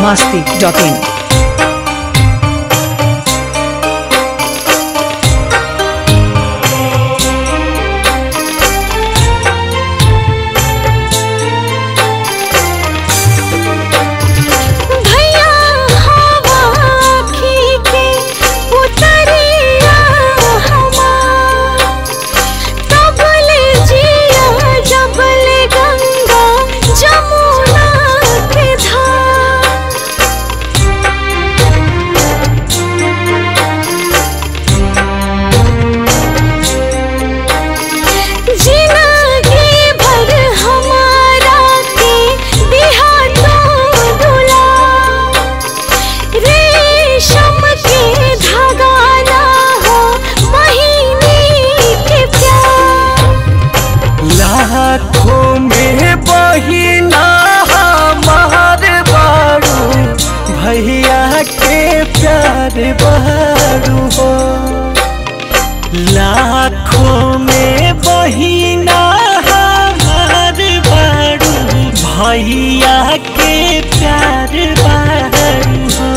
masti.in. भैया हवा के उतरिया हमार तबले जिया जबले गंगा जमुना के धार जिंदगी भर हमारा के दिहा तो दुला रेशम के धागा ना हो महीने के प्यार लाखों में बहिना हमार बारू भैया के प्यार बारू हो लाखों में बहिना हमार बारू भैया के प्यार बारू हो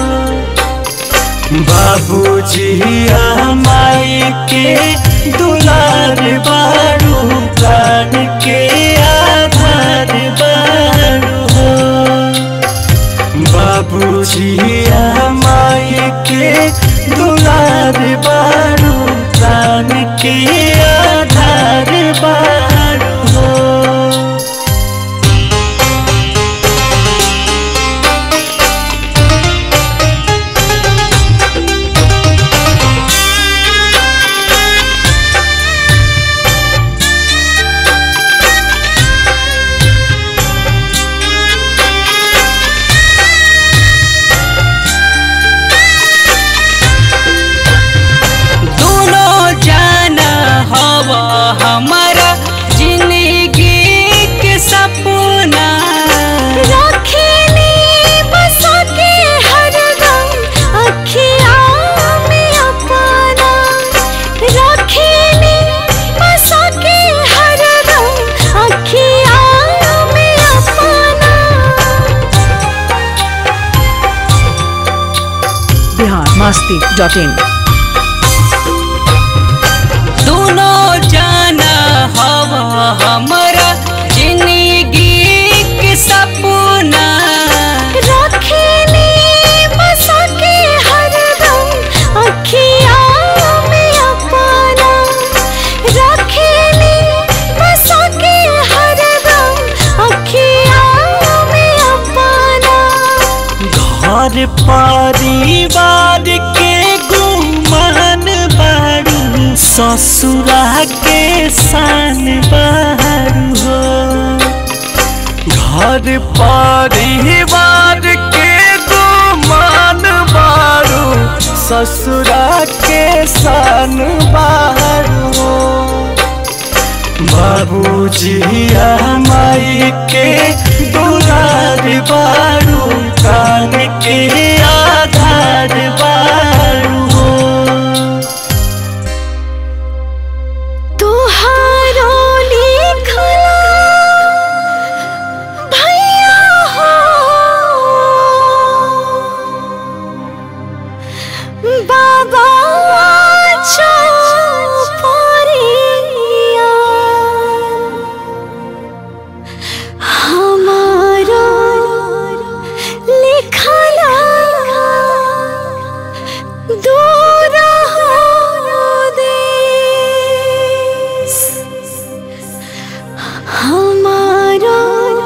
बाबूजी माई के दुलार बारू प्राण के आधार बारू हो बाबूजी माई के दुलार बारू प्राण के आधार बारू हो दोनों जाना हवा हमारा जिंदगी के सपना रखेली बसा के हरदम अखिया में अपना रखेली बसा के हरदम अखिया में अपना Bihar masti.in. दोनों जाना हवा हमारा जिंदगी के सपना रखेली बसा के हरदम अखिया में अपना रखेली बसा के हरदम अखिया में अपना घर परिवार के गुमान बारू ससुरा के शान बारू हो घर परिवार के गुमान बारू ससुरा के शान बारू हो बाबूजी माई के दुलार बारू कान के आधार बारू हो तुहारो लिखला भैया हो बाबा चौपरिया हमारो लिखला दूर हो देश हमारा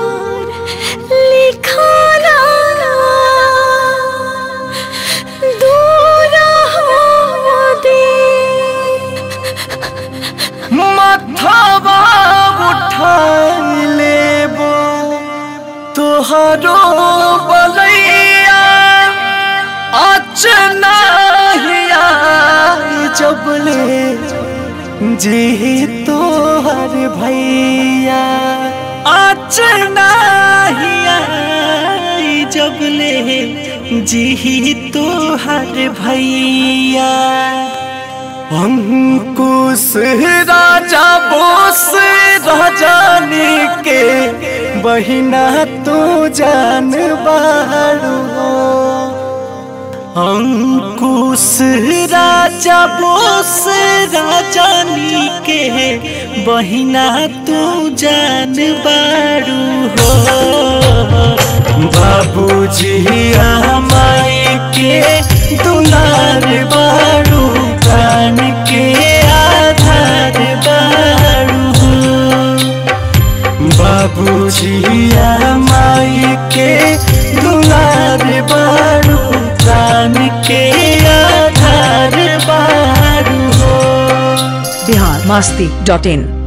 लिखाना दूर हो देश मथवा उठाई लेबो तोहरो बलैया अचना हिया जबले जी तोहर भैया अचना हिया जबले जी तोहर भैया अंकुश राजा बोस राजानी के बहिना तू जान बाड़ू अंकुश राजा बोस राजानी के बहिना तू जान बाड़ू हो बाबूजी माई के दुलार बाड़ू प्राण के आधार बाड़ू हो बाबूजी माई के दुलार बाड़ू प्राण के आधार बाड़ू हो बिहार मास्ती डॉट इन